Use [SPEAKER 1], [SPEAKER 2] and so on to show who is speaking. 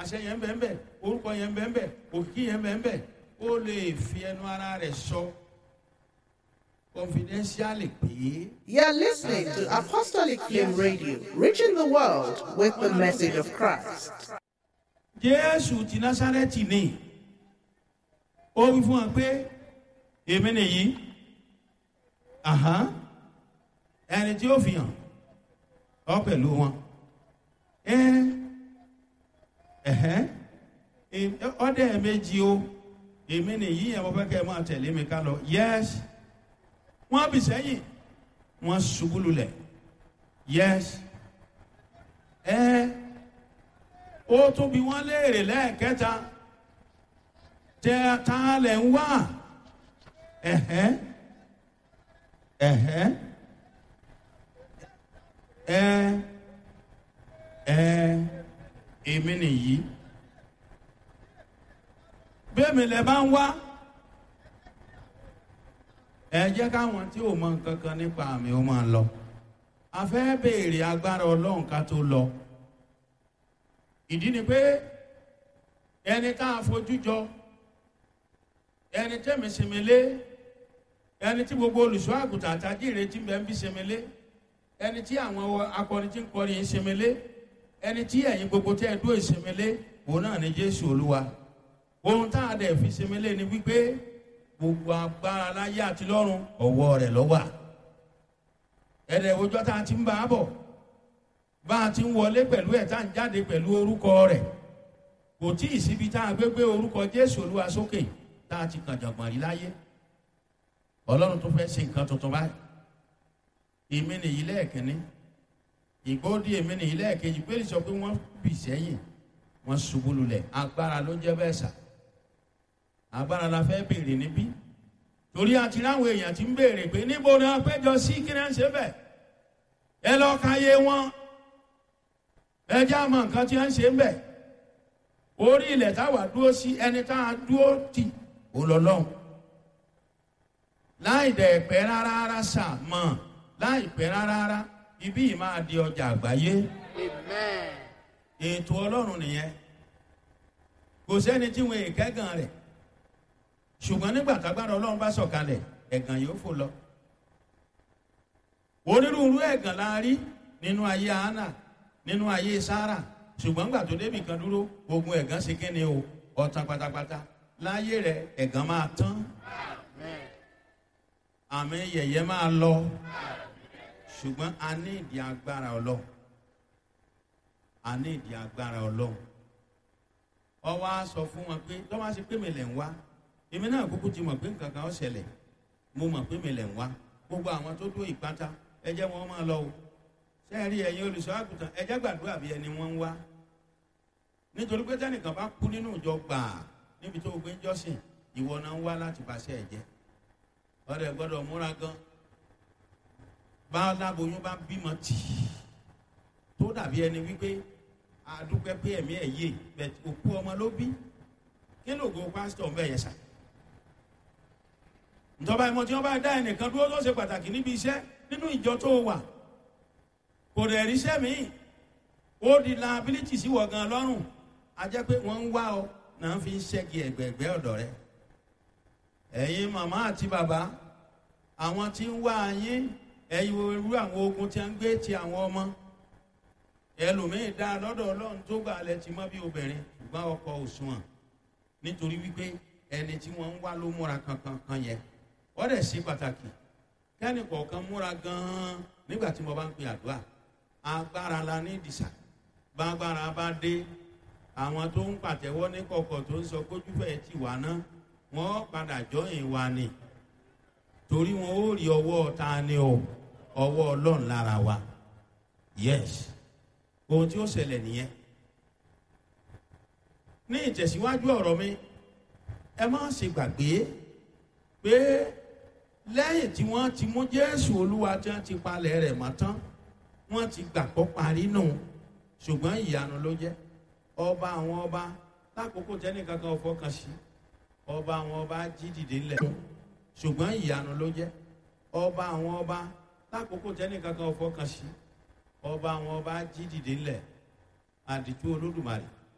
[SPEAKER 1] àṣẹ yẹn bẹ́ẹ̀ bẹ́ẹ̀ orúkọ yẹn bẹ́ẹ̀ bẹ́ẹ̀ òkìkí yẹn bẹ́ẹ̀ bẹ́ẹ̀ ó lè fi ẹnu ara rẹ̀ sọ confidentially pé.
[SPEAKER 2] You're listening to Apostolic Flame Radio, reaching the world with the message of Christ.
[SPEAKER 1] jésù ti násárẹ́tì ni ó wí fún wa pé èmi nìyí àhán ẹni tí ó fi hàn ọ pẹ̀lú wọn ẹ ẹhẹ́ ọdẹ méjì o èmi nìyí ẹ̀ mo fẹ́ kẹ́ ẹ máa tẹ̀lé mi ká lọ yẹ́s wọ́n bì sẹ́yìn wọ́n ṣubú lulẹ̀ yẹ́s ẹ ó tún bí wọ́n léèrè lẹ́ẹ̀kẹta tẹ ta lẹ̀ ń wá ẹ̀hẹ́ ẹ̀hẹ́ ẹ ẹ èmi nìyí bẹ́ẹ̀ mi lẹ bá ń wá ẹ jẹ́ káwọn tí ò mọ nǹkan kan nípa àmì ó máa lọ a fẹ́ béèrè agbára ọlọ́run ká tó lọ ìdí ni pé ẹni tá a fojú jọ ẹni tẹ́mi sèmélé ẹni tí gbogbo olùṣọ́ àgùntàn àtàjì ìrètí bẹ́ẹ̀ ń bí sèmélé ẹni tí àwọn akọrin tí ń kọrin yìí sèmélé ẹni tí ẹ̀yin gbogbo tẹ́ ẹ dúró ìsèmélé òun náà ni jésù olúwa ohun tá a dẹ̀ fi sèmélé ni wípé gbogbo agbára láyé àti lọ́run ọ̀wọ́ rẹ̀ lọ́wà ẹ̀rẹ̀ òjọ́ tá a ti ń bá a bọ̀ bá a ti ń wọlé pẹ̀lú ẹ̀ tá a ń jáde pẹ̀lú orúkọ rẹ̀ kò tí ì síbi tá a gbé gbé orúkọ jésù olúwa sókè tá a ti kàn jọ̀gbọ̀n rí láyé ọlọ́run tó fẹ́ ṣe nǹkan tuntun báyìí èmi nìyí lẹ́ẹ̀kínní ìgbóòdì èmi nìyí lẹ́ẹ̀kejì pé sọ pé wọ́n bì sẹ́yìn wọ́n ṣubú lulẹ̀ agbára ló jẹ́ bẹ́ẹ̀ sà agbára la fẹ́ béèrè níbí torí àti ráwọn èèyàn ti ń béèrè pé níbo ni wọ́n péjọ sí kí náà ń ṣe bẹ́ẹ̀ ẹ lọ́ọ́ ka yé wọn ẹ já mọ nǹkan tí wọ́n ń ṣe ń bẹ̀ orí ilẹ̀ táwa dúró sí ẹni tá a dúró tì ó lọ lọ́hùn láì dẹ̀ pẹ́ rárá rárá sà mọ̀ láì pẹ́ rárá rárá ibí yìí máa di ọjà àgbáyé ètò ọlọ́run nìyẹn kò sẹ́ni tí wọn èkẹ́gàn rẹ̀ ṣùgbọ́n nígbà tágbára ọlọ́run bá sọ̀kalẹ̀ ẹ̀gàn yóò fò lọ onírúurú ẹ̀gàn la rí nínú ayé hánà nínú ayé sára ṣùgbọ́n gbà tó débì kan dúró ogun ẹ̀gàn ṣe kí ni o ọ̀tàn pátápátá láyé rẹ̀ ẹ̀gàn máa tán àmì yẹ̀yẹ́ máa lọ ṣùgbọ́n a ní ìdí agbára ọlọ́run a ní ìdí agbára ọlọ́run ọwọ́ á sọ fún wọn pé tọ́wọ́ á ṣe pé mi lẹ̀ ń wá èmi náà kúkú ti mọ̀ pé nǹkan kan ó ṣẹlẹ̀ mo mọ̀ pé mi lẹ̀ ń wá gbogbo àwọn tó dó ìpátá ẹ jẹ́ wọn máa lọ o sẹ́ẹ̀rí ẹ̀yin olùṣọ́ àgùntàn ẹ jẹ́ gbàdúrà bí ẹni wọ́n ń wá nítorí pé tẹ́nìkan bá kú nínú ìjọ gbàà níbi tó gbé jọ́sìn ìwọ náà ń wá láti bàṣẹ ẹ̀jẹ̀ ọ̀rẹ́ gbọ́dọ̀ múra gan bá aláboyún bá bímọ tì í tó dàbí ẹni wípé àdúpẹ́ pé ẹ̀mí ẹ̀ yé bẹ̀ òkú ọmọ ló bí kí ló go pásítọ̀ ń bẹ̀ yẹn sà ìjọba ìmọ̀ tí wọ́n bá dá ẹnìkan dúró tó ṣe pàtàkì níbi iṣẹ́ nínú ìjọ tó wà kò dẹ̀ ríṣẹ́ míì ó di liability sí wọ̀ gan lọ́rùn a jẹ́ pé wọ́n ń wá ọ náà fi ń ṣẹ́gi ẹ̀gbẹ̀gbẹ́ ọ̀dọ̀ rẹ ẹ̀yin màmá àti bàbá àwọn tí ń wá yín ẹ̀yin irú àwọn ogun tí a ń gbé ti àwọn ọmọ ẹlòmíín dá lọ́dọ̀ ọlọ́run tó gbà lẹ ti mọ́ bí obìnrin ṣùgbọ́n ọkọ òṣùwọ̀n nítorí wípé ẹni tí wọ́n ń wá ló múra kankan kan yẹn wọ́n dẹ̀ sí pàtàkì kẹ́ni kọ̀ọ̀kan múra gan-an nígbà tí mo bá ń pè àdúrà agbára la ní ìdìsà bágbára bá dé àwọn tó ń pàtẹ́wọ́ ní kọ̀kọ̀ tó ń sọ kójúfẹ́ ti wà ná wọ́n padà jọyìn wa ni torí wọn ó rí ọwọ́ ta ni o ọwọ́ ọlọ́run lára wa yes ohun tí ó ṣẹlẹ̀ nìyẹn ní ìtẹ̀síwájú ọ̀rọ̀ mi ẹ má ṣe gbàgbé pé lẹ́yìn tí wọ́n ti mú jésù olúwa tí wọ́n ti palẹ̀ rẹ̀ mọ́ tán wọ́n ti gbàgbọ́ parí nù ṣùgbọ́n ìyanu ló jẹ́ ọba àwọn ọba lákòókò tẹ́nìkan kan fọkàn sí ọba àwọn ọba jí dìde ńlẹ̀ ṣùgbọ́n ìyanu ló jẹ́ ọba àwọn ọba lákòókò tẹ́nìkan kan fọkàn sí ọba àwọn ọba jí dìde ńlẹ̀ àdìtú olódùmarè